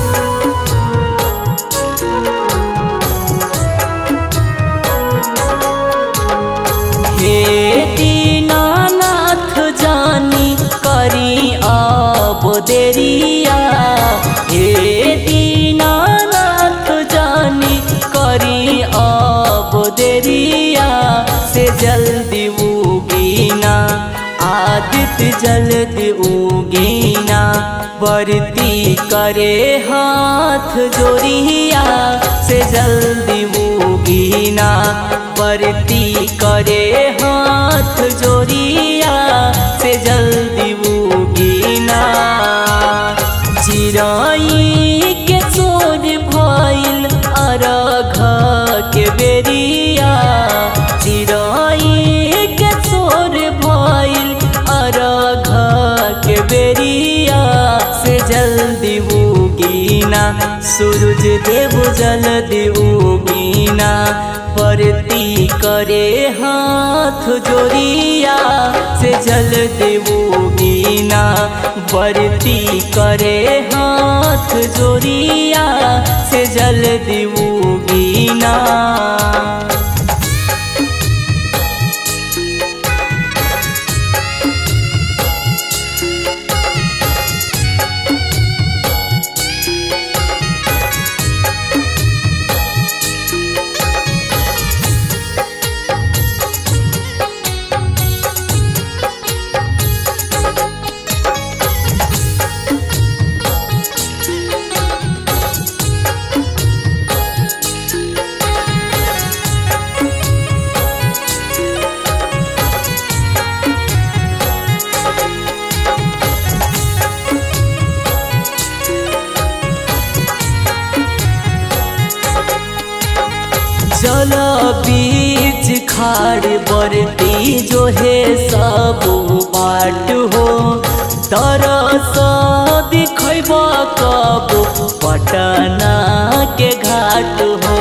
हे दीनानाथ जानी करी अब देरिया हे दीनानाथ जानी करी अब देरिया से जल्दी उगीना आदित्य जल्दी उगीना बरती करे हाथ जोड़िया से जल्दी उगीना बरती करे हाथ जोड़िया से जल्दी उगीना चिराई के चोर भइल अरघ के बेरिया चिराई के चोर भइल अरघ के बेरिया से जल्दी उगीना सूरज देव जल्दी उगीना परती करे हाथ जोड़िया से जल्दी उगीना बरती करे हाथ जोड़िया से जल्दी उगीना जल बीच खाड़ बरती जो है सब बाट हो तरस दिखब कब पटना के घाट हो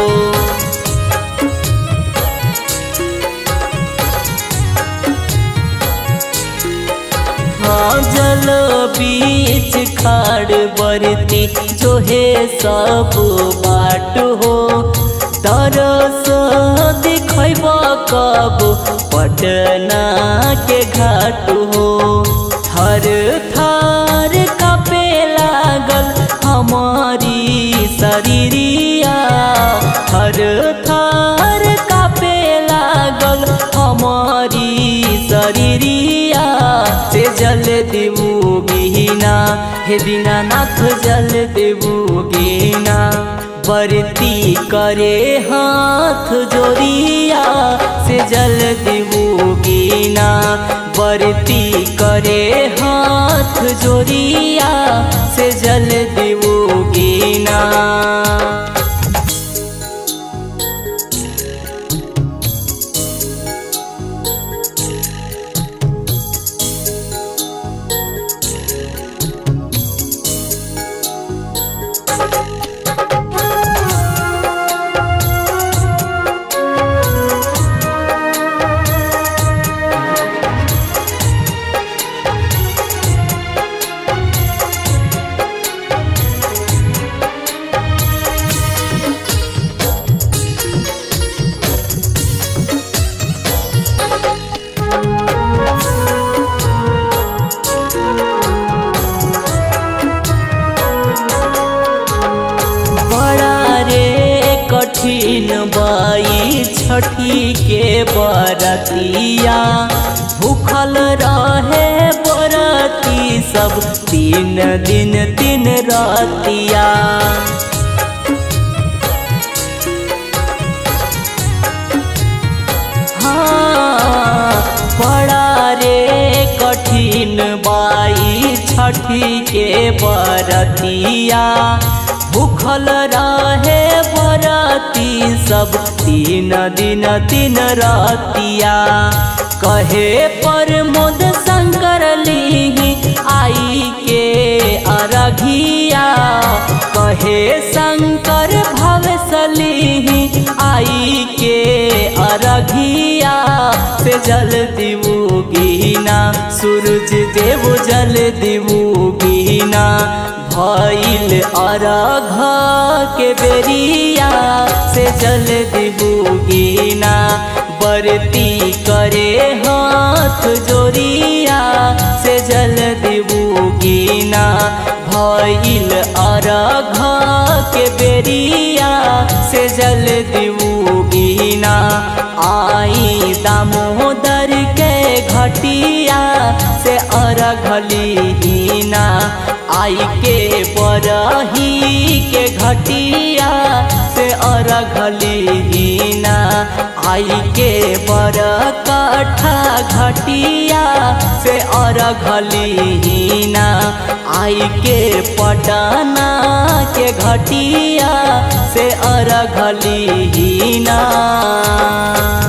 हाँ जल बीच खाड़ बरती जो है सब बाट हो तरस दिखब कब पटना के घाट हो थर थर कपे लागल हमारी शरीरिया थर थर कपे लागल हमारी शरीरिया से जल देवू गीना हे दीनानाथ जल देवू गीना बरती करे हाथ जोड़िया से जल दिबूगीना बरती करे हाथ जोड़िया से जल दिबूगीना कठिन बाई छठी के बरतिया भूखल रहे बरती सब तीन दिन तीन रतिया हाँ बड़ा रे कठिन बाई छठी के बरतिया भूखल रहे बरती सब तीन दिन तीन रतिया कहे पर मोद शंकर लीही आई के अरघिया कहे शंकर भवसलीही आई के अरघिया से जल दिवू गीना सूरज देव जल दिवू गीना भइल अरघ के बेरिया से जल दिबुगिना बरती करे हाथ जोरिया से जल दिबुगिना भइल अरघ के बेरिया से जल दिबुगिना आई दामोदर के घटिया से अरघलीना आई के बरही के घटिया से अरघलीना आई के बर कठा घटिया से अरघलीना आई के पटना के घटिया से अरघलीना